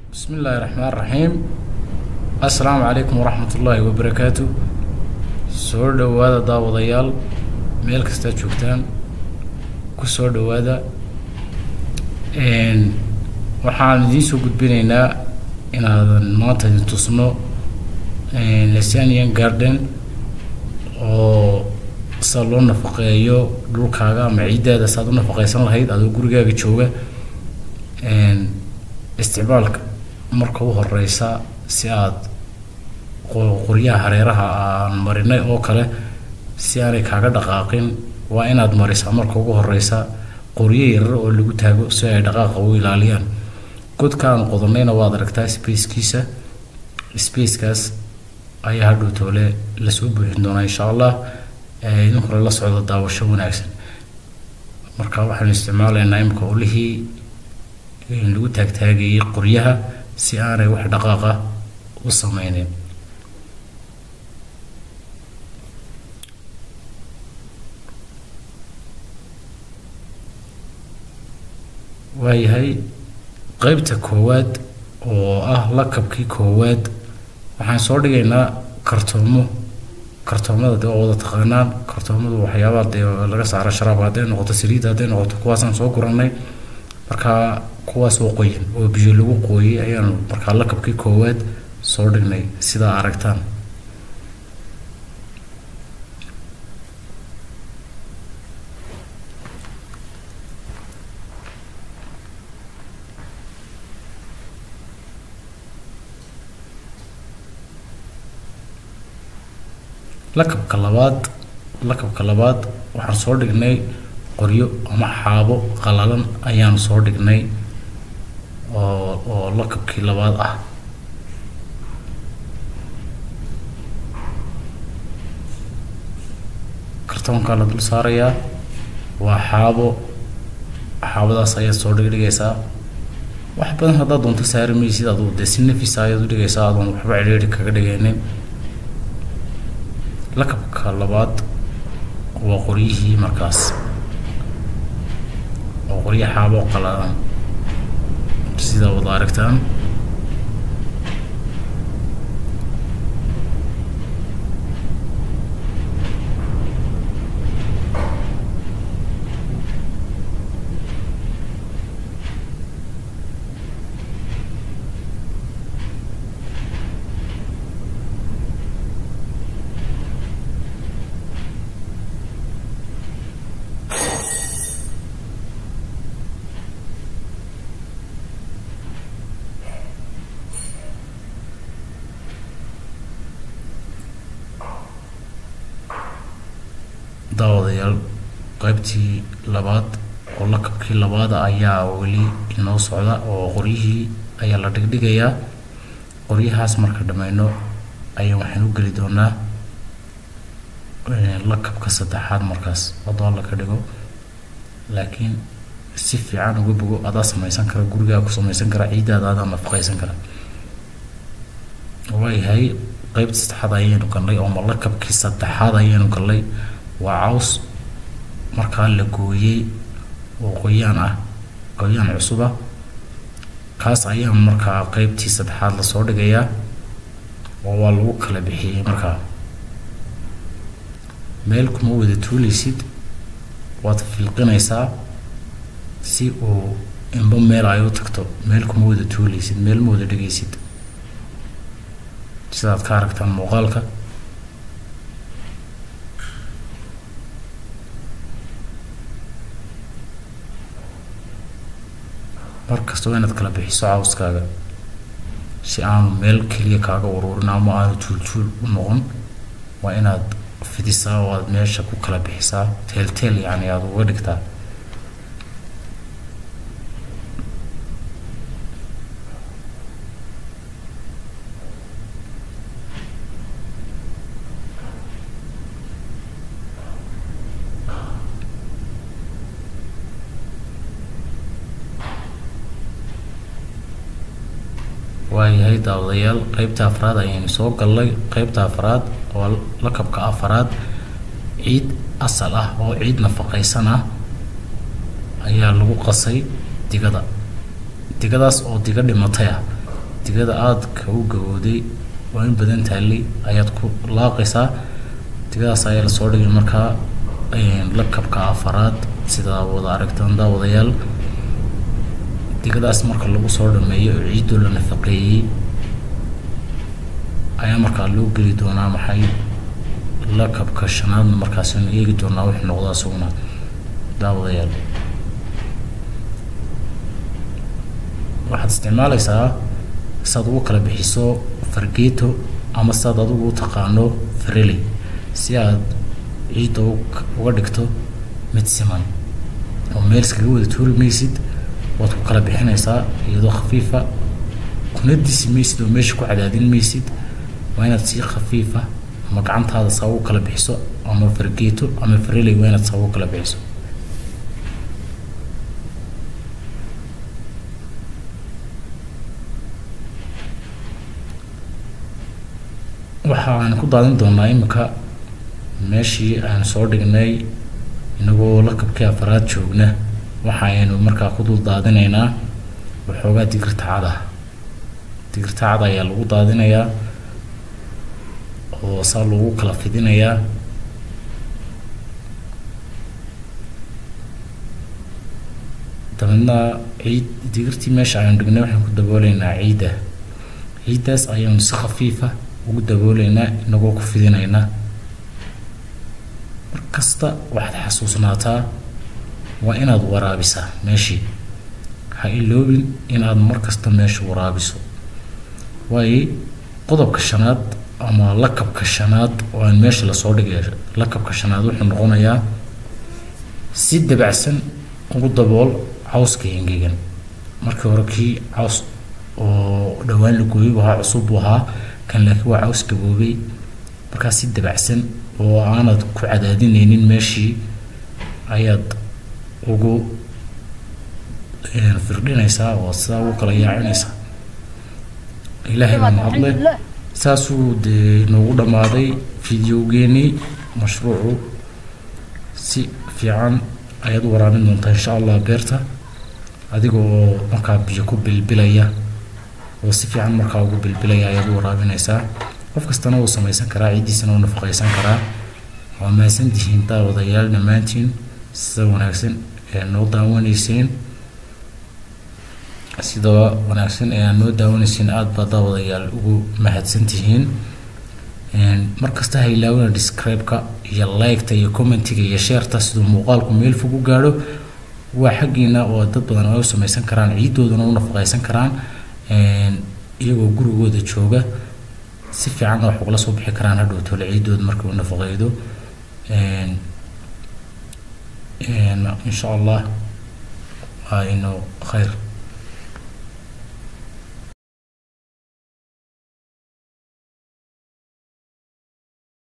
bismi illaahi raxmaan raxiim assalaamu calaykum waraxmat ullaahi wabarakaatu soo dhowaada daawadayaal meel kastaad joogtaan ku soo dhowaada waxaan idiin soo gudbinaynaa inaadan maanta idin tusno lesanian garden oo sa loo nafaqeeyo dhulkaaga ama ciiddaada saad u nafaqeysan lahayd adoo gurigaaga jooga isticmaalka marka u horeysa si aad qoryaha hareeraha aan marinay oo kale si aanay kaaga dhaqaaqin waa inaad marisaa marka ugu horeysa qoryo yarar oo lagu taago si ay dhaqaaqa u ilaaliyaan godkaan qodanayna waad aragtaa spacekiisa spacekaas ayaa hadhow toole lasoo buuxin doonaa insha allah idinkuna la socdo daawasho wanaagsan marka waxaanu isticmaalaynaa imika olihii lagu taagtaagayay qoryaha si aanay wax dhaqaaqa u sameynin waayahay qeybta koowaad oo ah lakabkii koowaad waxaan soo dhigaynaa kartoomo kartoomada dee waa wada taqaanaan kartoomadu waxyaabaha dee laga saaro sharaabka hadday noqoto saliidda hadday noqoto kuwaasaan soo guranay markaa kuwaas oo qoyan oo biyo lagu qooyay ayaanu markaa lakabkii koowaad soo dhignay sidaa aragtaan lakabka labaad lakabka labaad waxaan soo dhignay qoryo ama xaabo qalalan ayaan soo dhignay oo oo lakabkii labaad ah kartoonkaa la dul saarayaa waa xaabo xaabadaas ayaad soo dhigdhigaysaa wax badan haddaad doonto saari maysid aduu dee si nafisa ayaad u dhigaysaa adoon waxba cidhiidhi kaga dhigaynin lakabka labaad waa qoryihii markaas oo qoryo xaabo qalalan sidaa wada aragtaan daawadayaal qaybtii labaad oo lakabkii labaada ayaa weli inoo socda oo qoryihii ayaa la dhigdhigayaa qoryahaas marka dhammayno ayaa waxaan u geli doonaa lakabka saddexaad markaas hadduu alla ka dhigo laakiin si fiican uga bogo adaa samaysan kara gurigaa ku samaysan kara ciiddaada adaa nafaqaysan kara waayahay qaybta saddexaad ayaynu galnay oo ma lakabkii saddexaad ayaynu galnay waa caws markaa la gooyey oo qoyaan ah qoyaan cusuba kaas ayaa markaa qeybtii saddexaad lasoo dhigayaa oo waa lagu kala bixiyey markaa meel kuma wada tuuleysid waad filqinaysaa si uu inba meel ay u tagto meel kuma wada tuuleysid meel ma wada dhigaysid sidaad ka aragtaan muuqaalka mar kasta waa inaad kala bixiso cawskaaga si aanu meel keliya kaaga ururin ama aanu tuultuul u noqon waa inaad fidisaa oo aad meesha ku kala bixisaa teelteel yacni aada uga dhigtaa waayahay daawadayaal qeybta afraad ayaynu soo gallay qeybta afraad oo lakabka afraad ciid asal ah oo ciid nafaqaysan ah ayaa lagu qasay digada digadaas oo diga dhimatay ah digada aadka u gabowday waa in badan taallay ayaad ku laaqaysaa digadaas ayaa lasoo dhigay markaa lakabka afaraad sidaa wada aragtaan daawadayaal digadaas marka lagu soo dhameeyo oo ciiddoo la nafaqeeyey ayaa markaa loo geli doonaa maxay lakabka shanaadna markaasinu eegi doonaa wuxuu noqdaa isaguna daawadayaal waxaad isticmaalaysaa saad ugu kala bixiso fargeeto ama saad adigu u taqaano fareli si aad ciidda uga dhigto mid siman oo meel iskaga wada tuuri maysid waad ku kala bixinaysaa iyadoo khafiifa kuna disi maysid oo meesha ku cadaadin maysid waa inaad si khafiifa ama gacantaada saa ugu kala bixiso ama fargeeto ama fareley waa inaad saa ugu kala bixiso waxaan ku daadin doonaa imika meeshii aan soo dhignay inagoo lakabkii afaraad joogna waxa aynu markaa ku dul daadinaynaa waxoogaa digirta cada digirta cada ayaa lagu daadinayaa oo saa lagu kala fidinayaa dabeedna ciid digirtii meesha aynu dhignay waxaan ku dabooleynaa ciidda ciiddaas ayaanu si khafiifa ugu dabooleynaa inagoo ku fidinaynaa mar kasta waxaad xasuusnaataa waa inaad waraabisaa meeshii ha iloobin inaad mar kasta meesha waraabiso waayo qodobka shanaad ama lakabka shanaad oo aan meesha lasoo dhigay lakabka shanaad wuxuu noqonayaa si dabacsan ugu dabool cawska engegan markii hore kii caws oo dhowaan la gooyay buu ahaa cusub buu ahaa kan laakiin waa caws gaboobay markaa si dabacsan oo aanad ku cadaadinaynin meeshii ayaad ugu firdhinaysaa oo sidaa ugu kala yaacinaysaa ilaahay baa mahadle saasuu dee noogu dhammaaday fideogeenii mashruucu si fiican ayaad u waraabin doontaa insha allah beerta adiga oo markaa biyo ku bilbilaya oo si fiican markaa ugu bilbilaya ayaad u waraabinaysaa qof kastana wuu samaysan karaa ciiddiisana wuu nafaqaysan karaa waa mahadsantihiin daawadayaal dhammaantiin sida wanaagsan ee noo daawanayseen sida wanaagsan ee aad noo daawanayseen aada baa daawadayaal ugu mahadsantihiin mar kasta ha ilaawina describe-ka iyo like-ta iyo commentiga iyo sheerta siduu muuqaalku meel fog u gaadho waa xaggiina oo dad badan ay u samaysan karaan ciiddoodana u nafaqaysan karaan iyagoo gurigooda jooga si fiicanna wax ugala soo bixi karaan hadhow tole ciiddooda markii uu nafaqeydo insha allah waa inuu khayr